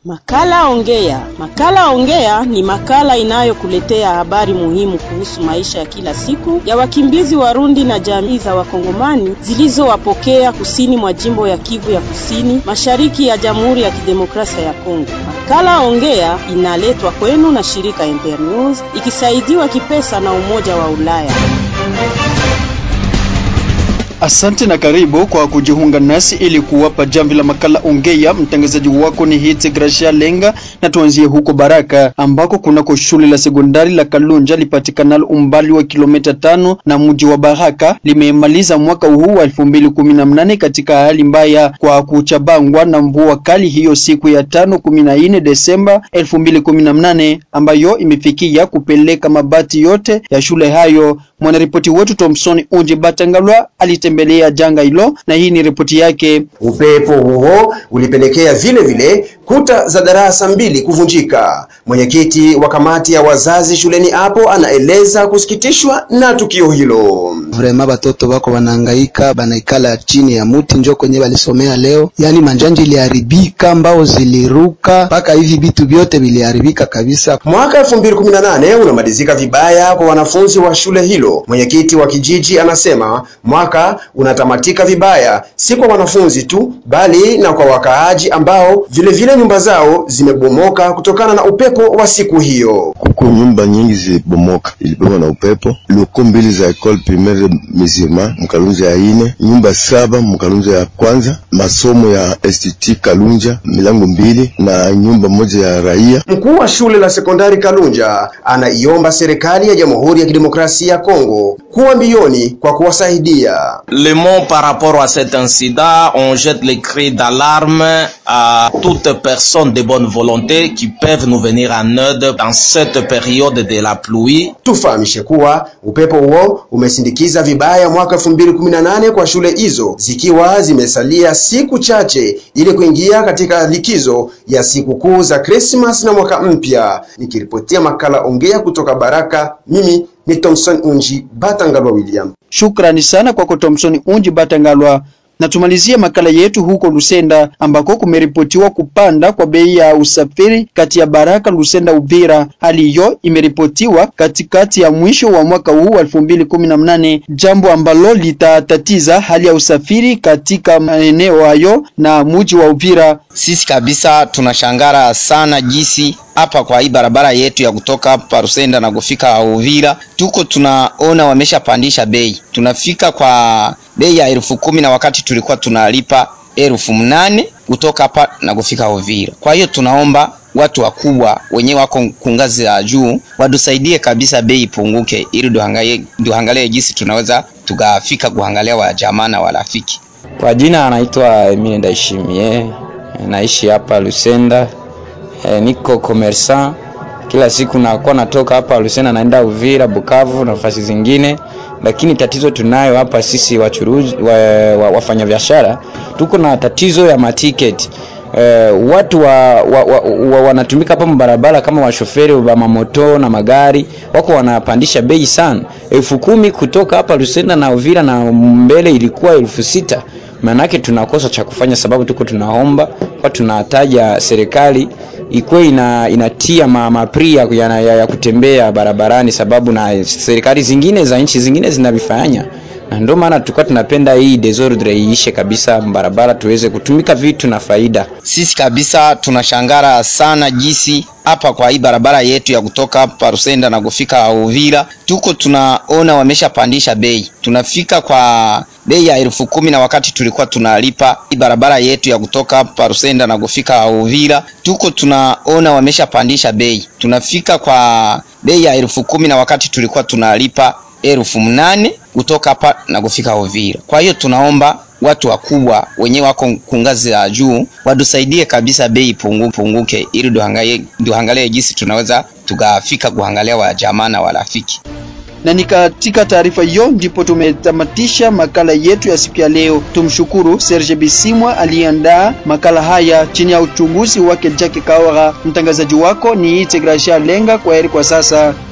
Makala Ongea. Makala Ongea ni makala inayokuletea habari muhimu kuhusu maisha ya kila siku ya wakimbizi Warundi na jamii za Wakongomani zilizowapokea kusini mwa jimbo ya Kivu ya Kusini, mashariki ya Jamhuri ya Kidemokrasia ya Kongo. Makala Ongea inaletwa kwenu na shirika Internews ikisaidiwa kipesa na Umoja wa Ulaya. Asante na karibu kwa kujiunga nasi ili kuwapa jamvi la makala ongea. Mtangazaji wako ni Hiti Gracia Lenga, na tuanzie huko Baraka ambako kunako shule la sekondari la Kalunja lipatikanalo umbali wa kilomita tano na mji wa Baraka limemaliza mwaka huu wa 2018 katika hali mbaya kwa kuchabangwa na mvua kali hiyo siku ya tano kumi na nne Desemba 2018 ambayo imefikia kupeleka mabati yote ya shule hayo. Mwanaripoti wetu Thomson Unji Batangalwa alitembelea janga hilo na hii ni ripoti yake. Upepo huo ulipelekea vile vile kuta za darasa mbili kuvunjika. Mwenyekiti wa kamati ya wazazi shuleni hapo anaeleza kusikitishwa na tukio hilo. Vrema batoto bako banahangaika, banaikala chini ya muti njo kwenye balisomea leo, yaani manjanja iliharibika, mbao ziliruka, mpaka hivi vitu vyote viliharibika kabisa. Mwaka 2018 unamalizika vibaya kwa wanafunzi wa shule hilo. Mwenyekiti wa kijiji anasema mwaka unatamatika vibaya, si kwa wanafunzi tu, bali na kwa wakaaji ambao vile vile nyumba zao zimebomoka kutokana na upepo wa siku hiyo. Kuko nyumba nyingi zilibomoka, ilibomwa na upepo. Loko mbili za école primaire Mizima Mkalunja ya ine, nyumba saba Mkalunja ya kwanza, masomo ya Institut Kalunja milango mbili na nyumba moja ya raia. Mkuu wa shule la sekondari Kalunja anaiomba serikali ya Jamhuri ya Kidemokrasia ya Kongo kuwa mbioni kwa kuwasaidia. Le mot par rapport à cet incident, on jette les cris d'alarme à toute personne de bonne volonté qui peuvent nous venir en aide dans cette période de la pluie. Tufahamishe kuwa upepo huo umesindikiza vibaya mwaka 2018 kwa shule hizo zikiwa zimesalia siku chache ili kuingia katika likizo ya sikukuu za Christmas na mwaka mpya. Nikiripotia makala ongea kutoka Baraka, mimi ni Thompson Unji Batangalwa William. Shukrani sana kwako Thomson Unji Batangalwa. Na tumalizie makala yetu huko Lusenda ambako kumeripotiwa kupanda kwa bei ya usafiri kati ya Baraka, Lusenda, Uvira. Hali hiyo imeripotiwa katikati ya mwisho wa mwaka huu wa 2018, jambo ambalo litatatiza hali ya usafiri katika maeneo hayo na muji wa Uvira. Sisi kabisa tunashangara sana jinsi hapa kwa hii barabara yetu ya kutoka hapa Rusenda na kufika Uvira, tuko tunaona wameshapandisha bei, tunafika kwa bei ya elfu kumi na wakati tulikuwa tunalipa elfu mnane kutoka hapa na kufika Uvira. Kwa hiyo tunaomba watu wakubwa wenyewe wako kungazi ya juu watusaidie kabisa, bei ipunguke, ili duhangalie jinsi tunaweza tukafika kuangalia wa jamaa na warafiki. Kwa jina anaitwa Emile Ndaishimie, naishi hapa Lusenda. E, niko commerçant kila siku nakuwa natoka hapa Lusena naenda Uvira, Bukavu na nafasi zingine, lakini tatizo tunayo hapa sisi wachuruzi wa, wa, wafanya biashara tuko na tatizo ya matiketi. E, watu wa, wa, wa, wa, wanatumika hapa barabara kama washoferi wa mamoto na magari wako wanapandisha bei sana, elfu kumi kutoka hapa Lusenda na Uvira na mbele ilikuwa elfu sita maanake tunakosa cha kufanya, sababu tuko tunaomba kwa tunataja serikali ikuwe ina, inatia mapri ya, ya, ya kutembea barabarani, sababu na serikali zingine za nchi zingine zinavifanya, na ndio maana tulikuwa tunapenda hii desordre iishe kabisa barabara, tuweze kutumika vitu na faida. Sisi kabisa tunashangara sana jinsi hapa kwa hii barabara yetu ya kutoka hapa Rusenda na kufika Uvira, tuko tunaona wameshapandisha bei, tunafika kwa bei ya elfu kumi na wakati tulikuwa tunalipa hii barabara yetu ya kutoka hapa Rusenda na kufika Uvira, tuko tunaona wameshapandisha bei, tunafika kwa bei ya elfu kumi na wakati tulikuwa tunalipa elfu mnane kutoka hapa na kufika Uvira. Kwa hiyo tunaomba watu wakubwa wenyewe wako kungazi ya juu watusaidie kabisa, bei ipunguke, ili duhangalie jinsi tunaweza tukafika kuangalia wa jamaa na warafiki na ni katika taarifa hiyo ndipo tumetamatisha makala yetu ya siku ya leo. Tumshukuru Serge Bisimwa aliyeandaa makala haya chini ya uchunguzi wake Jackie Kawara. Mtangazaji wako ni Ite Gracia Lenga. Kwa heri kwa sasa.